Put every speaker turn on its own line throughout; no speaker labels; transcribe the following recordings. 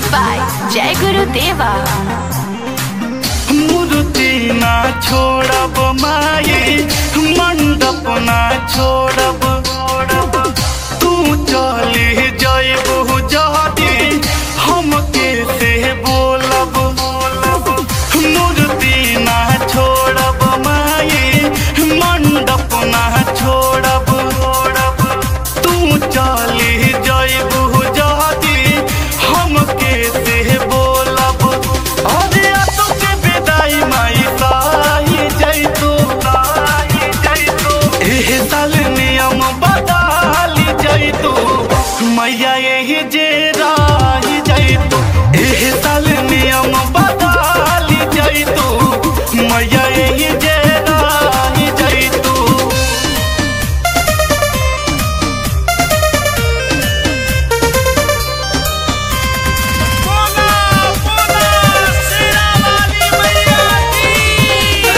by Jai Guru Deva.
मूर्ति ना छोड़ब माई मंडप ना छोड़ब तू चली जयबू जहदी हमके से बोलब मूर्ति ना छोड़ब माई मंडप ना छोड़ब तू चली जयबू जहदी हमके से बोलब अरे तो के विदाई माई साही जैतू साही जैतू एह साल नियम बदली जैतू मैया यही जे राही जैतू एह साल नियम बदली जैतू मैया यही जे राही जैतू
बोला बोला शेरा वाली मैया की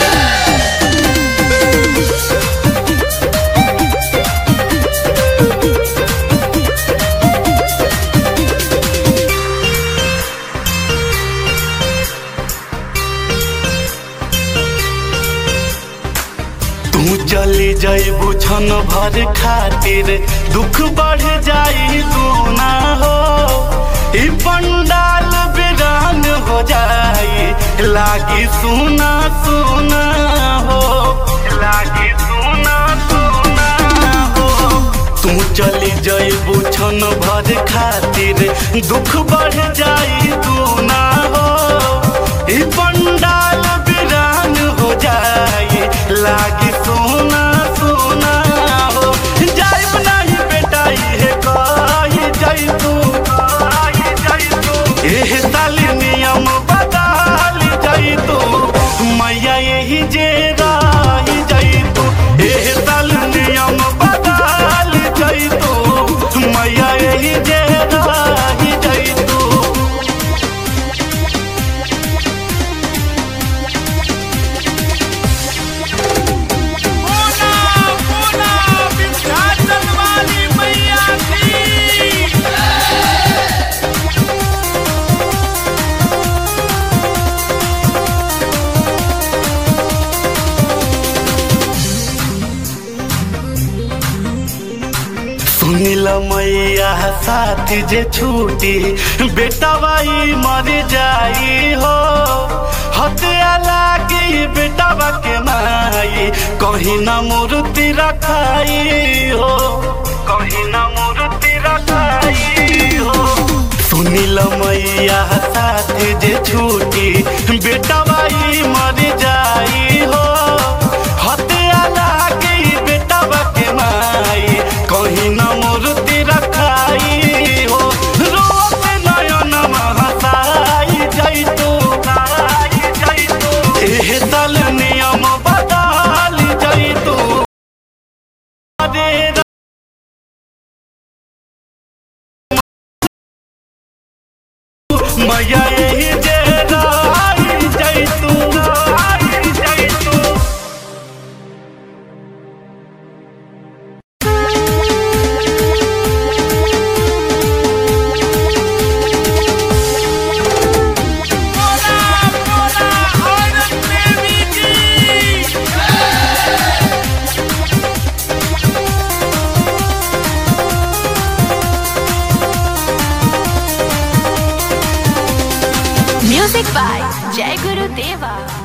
तू चली जाइबू छन भर खातिर दुख बढ़ जाई दूना हो ई पंडाल बिरान हो जाई लागी सुना सुना हो लागी सुना सुना हो तू चली जाइबू छन भर खातिर दुख बढ़ जाई दूना हो ई पंडाल बिरान हो जाई लागी सोना सोना हो जाइब नहीं बेटा ये कही जाई तू कही जाई तू एह साल नियम बदल जाई तू मैया यही जे राही जाई तू एह साल नियम बदल जाई तू मैया यही जे राही जाई तू
बोला बोला विंध्याचल वाली मैया की
सुनिल मैया साथ जे छूटी बेटा बाई मर जाई हो हत्या लागी बेटा के माई कहीं न मूर्ति रखाई हो कहीं न मूर्ति रखाई हो सुनिल मैया साथ जे छूटी बेटा बाई मर जाई हो हत्या लागी बेटा के माई कहीं न मूर्ति रखाई हो रोत नयन महसाई जैतू एह दल नियम बदल जैतू अरे मैया यही जे राई जैतू राई जैतू
बोला बोला औरत देवी की
Music by Jai Guru Deva.